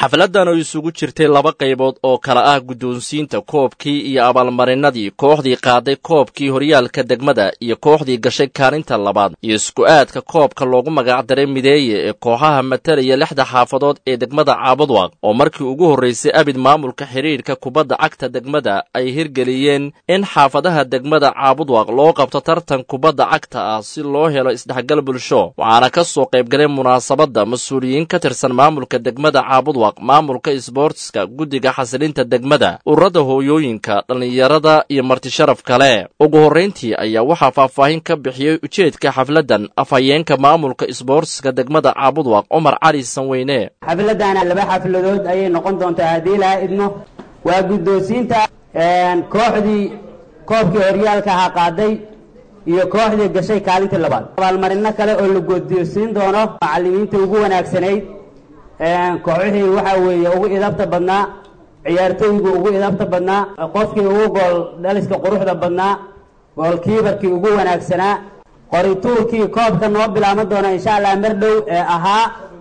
xafladdan oo isugu jirtay laba qaybood oo kala ah guddoonsiinta koobkii iyo abaalmarinadii kooxdii qaaday koobkii horyaalka degmada iyo kooxdii gashay kaalinta labaad iyo isku-aadka koobka loogu magacdaray mideeye ee kooxaha matalaya lixda xaafadood ee degmada caabudwaq oo markii ugu horraysay abid maamulka xidhiidhka kubadda cagta degmada ay hirgeliyeen in xaafadaha degmada caabudwaq loo qabto tartan kubadda cagta ah si loo helo isdhexgal bulsho waxaana ka soo qaybgalay munaasabadda mas-uuliyiin ka tirsan maamulka degmada caabudwaq maamulka isboortiska guddiga xasilinta degmada ururada hooyooyinka dhallinyarada iyo martisharaf kale ugu horrayntii ayaa waxaa faahfaahin ka bixiyey ujeedka xafladdan afhayeenka maamulka isboortiska degmada caabudwaq cumar cali sanweyne xafladana laba xafladood ayay noqon doontaa haddii laha idmo waa guddoonsiinta kooxdii koobkii horyaalka ahaa qaaday iyo kooxdii gashay kaalintii labaad abaalmarino kale oo la guddoonsiin doono macallimiinta ugu wanaagsanayd kooxihii waxaa weeye ugu idabta badnaa ciyaartooygu ugu idabta badnaa qofkii ugu gool dhaliska quruxda badnaa goolkiibarkii ugu wanaagsanaa qorituurkii koobka noo bilaaban doona insha allah mar dhow ee ahaa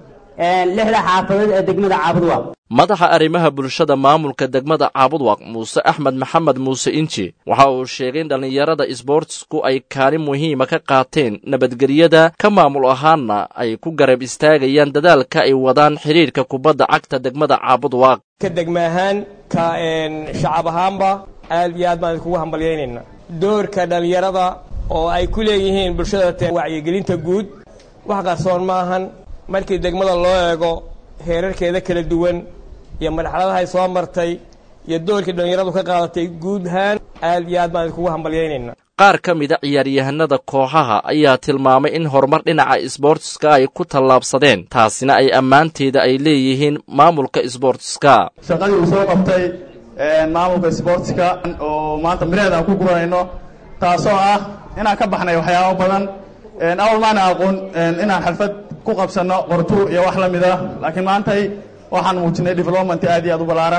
lixda xaafadood ee degmada caabudwaq madaxa arrimaha bulshada maamulka degmada caabudwaq muuse axmed maxamed muuse inji waxa uu sheegay in dhallinyarada isboortisku ay kaalin muhiima ka qaateen nabadgelyada ka maamul ahaanna ay ku garab istaagayaan dadaalka ay wadaan xidhiidhka kubadda cagta degmada caabudwaq ka degma ahaan ka shacab ahaanba aad iyo aad baan idinkugu hambalyaynayna doorka dhallinyarada oo ay ku leeyihiin bulshada wacyigelinta guud wax qarsoon ma ahan markii degmada loo eego heerarkeeda kala duwan iyo marxaladahay soo martay iyo doorkii dhallinyaradu ka qaadatay guud ahaan aad iyo aad baan idinkugu hambalyaynayna qaar ka mida ciyaaryahanada kooxaha ayaa tilmaamay in horumar dhinaca isboortiska ay ku tallaabsadeen taasina ay ammaanteeda ay leeyihiin maamulka isboortiska shaqadii uu soo qabtay maamulka isboortiska oo maanta mireeda aan ku guranayno taasoo ah inaan ka baxnay waxyaabo badan awal maana aqoon inaan xalfad ku qabsanno qortuur iyo wax la mid ah laakiin maantay waxaan muujinay development aad iyo aad u ballaaran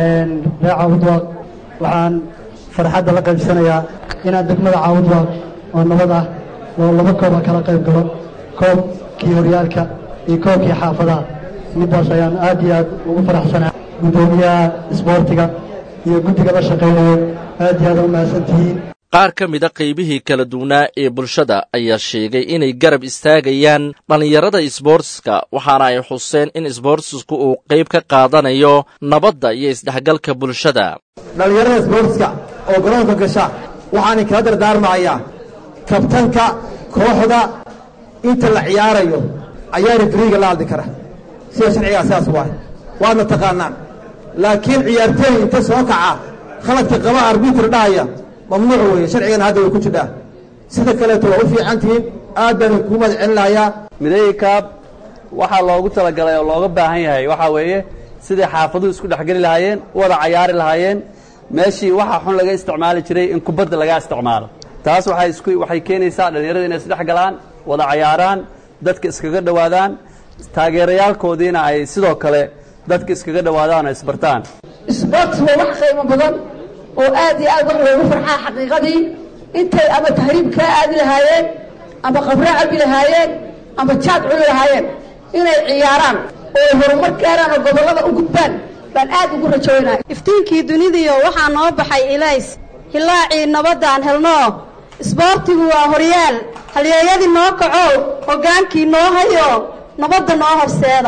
ree caabudwaaq waxaan farxadda la qaybsanayaa inaan degmada caabudwaaq oo nabad ah oo laba kooba kala qayb galo koobkii horyaalka iyo koobkii xaafadaha middaas ayaan aad iyo aad ugu faraxsanaa guddoomiyaha isboortiga iyo guddiga la shaqaynayo aad iyo aad u mahadsantihiin qaar ka mida qaybihii kala duwanaa ee bulshada ayaa sheegay inay garab istaagayaan dhallinyarada isboortiska waxaana ay xuseen in isboortisku uu qayb ka qaadanayo nabadda iyo isdhexgalka bulshada dhallinyarada isboortiska oo garoonka gasha waxaanay kala dardaarmahayaa kabtanka kooxda inta la ciyaarayo ayaa rifriiga la hadli kara sida sharcigaa sidaas waay waadna taqaanaan laakiin ciyaartooy inta soo kaca khaladka qaba arbitr dhahaya mamnuuc weeye sharcigana hadda way ku jidhaa sida kaleeto waa u fiican tihiin aad baan kuu mahad celinayaa mideey kaab waxaa loogu talagalay oo looga baahan yahay waxaa weeye sidai xaafaduhu isku dhexgeli lahaayeen u wada cayaari lahaayeen meeshii waxaa xun laga isticmaali jiray in kubadda laga isticmaalo taas waxay isku waxay keenaysaa dhallinyarada inay isdhex galaan wada cayaaraan dadka iskaga dhowaadaan taageerayaalkoodiina ay sidoo kale dadka iskaga dhowaadaan oo isbartaan isboorts waa wax qiimo badan oo aad iyo aad wax loogu farxaa xaqiiqadii intay ama tahriib kaa aadi lahaayeen ama qabra cabi lahaayeen ama jaad cuni lahaayeen inay ciyaaraan oo horumar gaaraan oo gobollada u gudbaan baan aad ugu rajaynaya iftiinkii dunidiyo waxaa noo baxay ilays hilaacii nabaddaan helno isboortigu waa horyaal halyeeyadii noo kacow hoggaankii noo hayo nabadda noo horseeda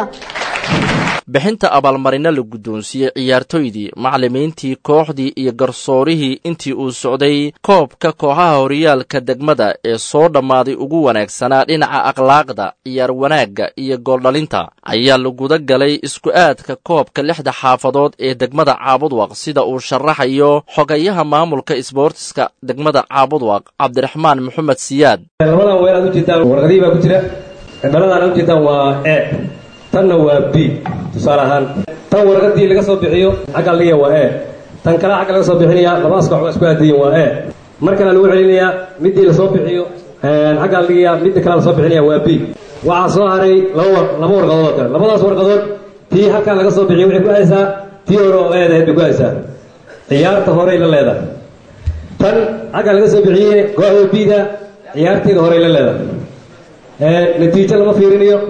bixinta abaalmarino la guddoonsiiyey ciyaartoydii macallimiintii kooxdii iyo garsoorihii intii uu socday koobka kooxaha horyaalka degmada ee soo dhammaaday ugu wanaagsanaa dhinaca akhlaaqda ciyaar wanaagga iyo gooldhalinta ayaa laguda galay isku-aadka koobka lixda xaafadood ee degmada caabudwaq sida uu sharaxayo xogayaha maamulka isboortiska degmada caabudwaq cabdiraxmaan maxamed siyaad labadan weel aad ujeedaan warqadihii baa ku jira dhaladaan aad ujeedaan waa e tanna waa b tusaale ahaan tan warqadii laga soo bixiyo xagga liya waa e tan kale xagga laga soo bixinaya labadaas koox waa isku aadayin waa e mar kale lagu celinayaa midii lasoo bixiyo xagga liya midda kale lasoo bixinaya waa b waxaa soo haray laba laba warqadood oo kale labadaas warqadood tii halkan laga soo bixiyo waxay ku haysaa tii hore oo eedahayd bay ku haysaa ciyaarta horey la leedahay tan xagga laga soo bixiyey kooxda bida ciyaarteeda horey la leedahay natiijo lama fiirinayo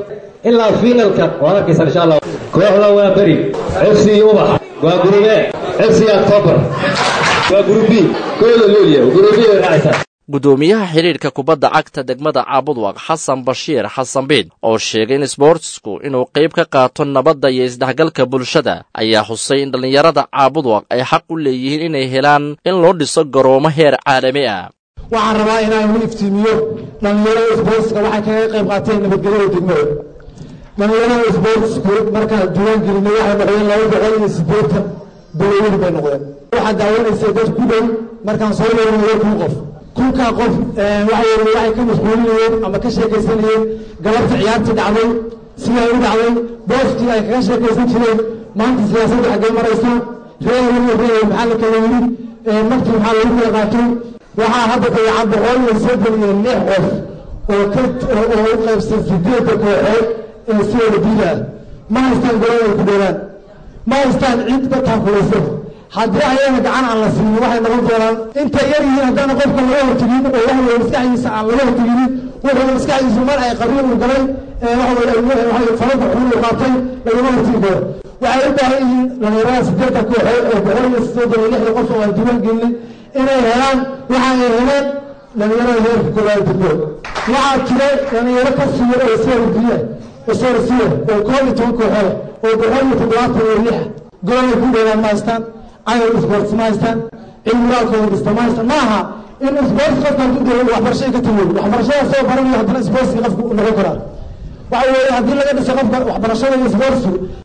ilaa fiinalka waad arkaysaa insha allah kooxda waa beri fc ubax waa gurube fc october waa gurubi kooda looliya gurubi way raacaysaa guddoomiyaha xidhiidhka kubadda cagta degmada caabudwaq xasan bashiir xasan biid oo sheegay in isboortsku inuu qayb ka qaato nabadda iyo isdhexgalka bulshada ayaa xusay in dhallinyarada caabudwaq ay xaq u leeyihiin inay helaan in loo dhiso garoomo heer caalami ah waxaan rabaa inaan u iftiimiyo dhallinyarada isboortska waxay kaga qayb qaateen nabadgelyada degmada dhallinyarada isboortsku markaan duwan gelinay waxay noqdeen laba boqol iyo siddeetan dowlaweyn bay noqdeen waxaad daawanaysay dad ku dhow markaan soo yeerinayo kun qof kunkaa qof waxay waxay ka mashquulinayeen ama ka sheekaysanayeen galabta ciyaartii dhacday siday u dhacday booskii ay kaga sheekaysan jireen maanta siyaasadda xaggee maraysa reer reer maxaa la kala yidhi markii maxaa lagu kala qaatay waxaa hadda dayacan boqol iyo soddon iyo lix qof oo ka oo u qaybsan sideedda kooxood ee si wada diida ah ma haystaan garoon ay ku dheeraan ma haystaan cid ka taakulaysa haddii ayana gacan aan la siinin waxay noqon doonaan intay yar yihiin haddaana qofka laga hortegin oo waxa weye maskaxdiisa aan laga horteginin wuxuu maskaxdiisu mar ay qabrin uu galay waxay falada xun uu qaatay lagama hortegi karo waxay u baahan yihiin dhalinyarada sideedda kooxood oo boqol iyo soddon iyo lixda qof oo aan diiwaan gelinin inay helaan waxa ay heleen dhalinyarada heerka koowaad degmood waxaa jira dhalinyaro ka siiya oo srdiya oo srsiya oo koob iyo toban kooxood oo boqol iyo toddobaatan iyo lixa gololay ku dheeraan ma haystaan caynal sports ma haystaan cilmuraalkooda dhista ma haystaan ma aha in sports qofkaan ku diro waxbarashada ka tagoy waxbarashada soo baranayo haddana sportski qofku noqon karaa waxa weeye haddii laga dhiso qofka waxbarashada iyo sportsku